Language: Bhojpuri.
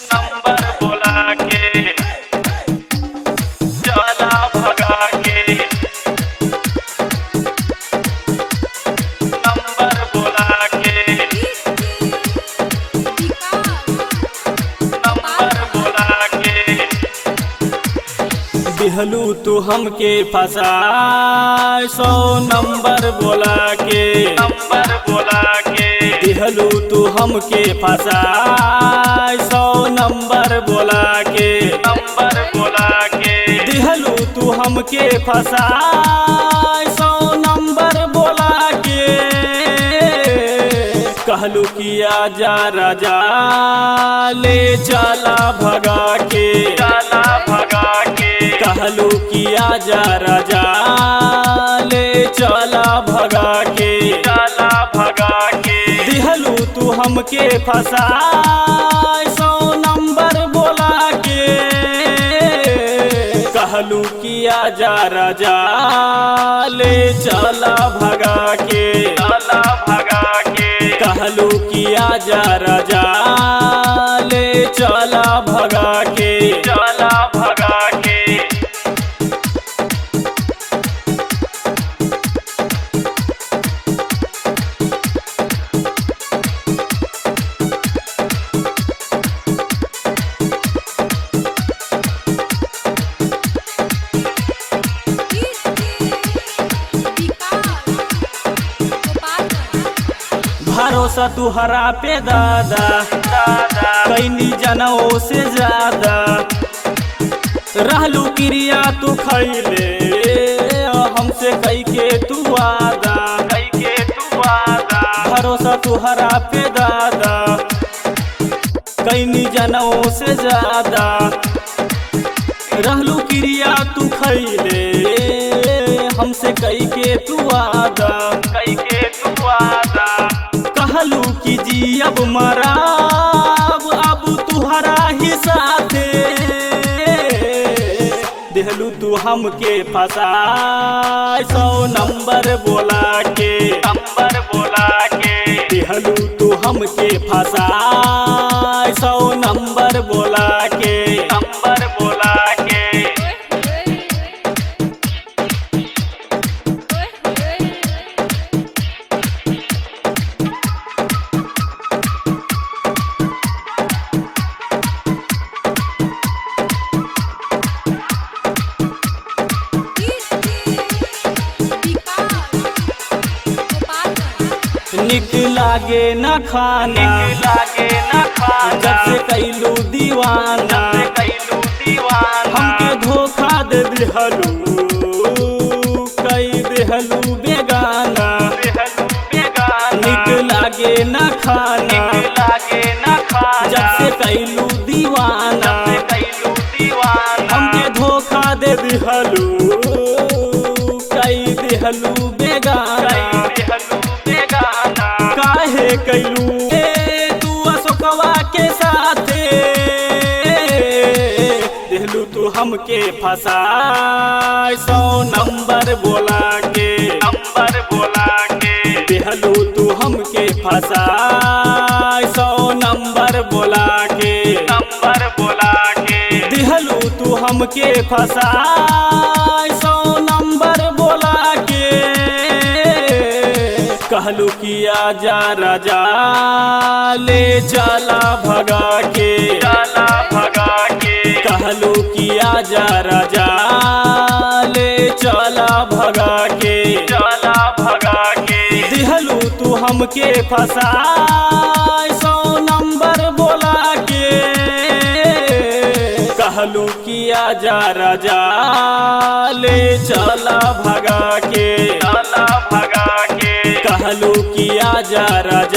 नंबर बोला के चला भगा के नंबर बोला के नंबर बोला के दिहलू तू हमके फसा सौ नंबर बोला के नंबर बोला के दिहलू तू हमके फसा सौ नंबर बोला के नंबर बोला के दिहलू तू हमके फसा सौ नंबर बोला के कहलू किया जा राजा ले चला भगा के चला भगा के कहलू किया जा राजा ले चला भगा के चला भगा के दिहलू तू हमके फसा सौ नंबर बोला के कहलू किया जा राजा ले चला भगा के चला भगा के कहलू किया जा राजा ले चला भगा के चला भगा के भरोसा तुहरा पे दादा दादा कैनी जनों से ज्यादा रहलू क्रिया तू खैले हमसे कई के तू वादा कई के तू वादा भरोसा तुहरा पे दादा कैनी जनों से ज्यादा रहलू क्रिया तू खैले हमसे कई के तू वादा कई के तू वादा कहलू कि जी अब मराब अब तुहरा ही साथे देहलू तू हमके फसा सौ नंबर बोला के नंबर बोला के देहलू तू हमके फसा सौ नंबर बोला के नंबर बोला के निक लागे न खाना लागे न खाना जब से कैलू दीवाना कैलू दीवाना हमके धोखा दे दिहलू कई देहलू बेगाना निक लागे न खाना लागे न खाना जब से कैलू दीवाना कैलू दीवाना हमके धोखा दे दिहलू कई देहलू बेगाना काहे कैलू ए तू अशोकवा के साथे देहलू तू हमके फसा सौ नंबर बोला के नंबर बोला के देहलू तू हमके फसा सौ नंबर बोला के नंबर बोला के दिहलू तू हमके फसा सौ नंबर बोला के कहलू किया जा राजा ले चला भगा के चला भगा के कहलू किया जा राजा ले चला भगा के चला भगा के दिहलू तू हमके फसा सौ नंबर बोला के कहलू किया जा राजा ले चला भगा के चला भगा के कहलू किया जा राजा